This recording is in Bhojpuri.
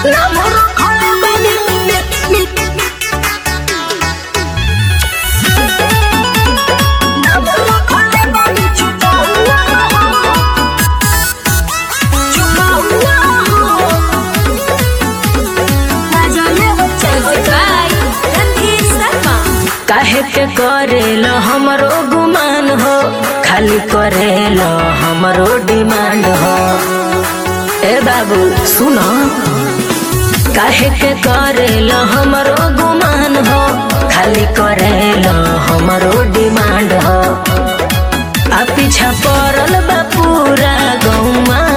काहे के करेल हमरो गुमान हो खाली करेल हमरो डिमांड हो ए बाबू सुनो काहे के करेल हमरो गुमान हो खाली करेल हमरो डिमांड हो आ पीछा पड़ल बा पूरा गौमा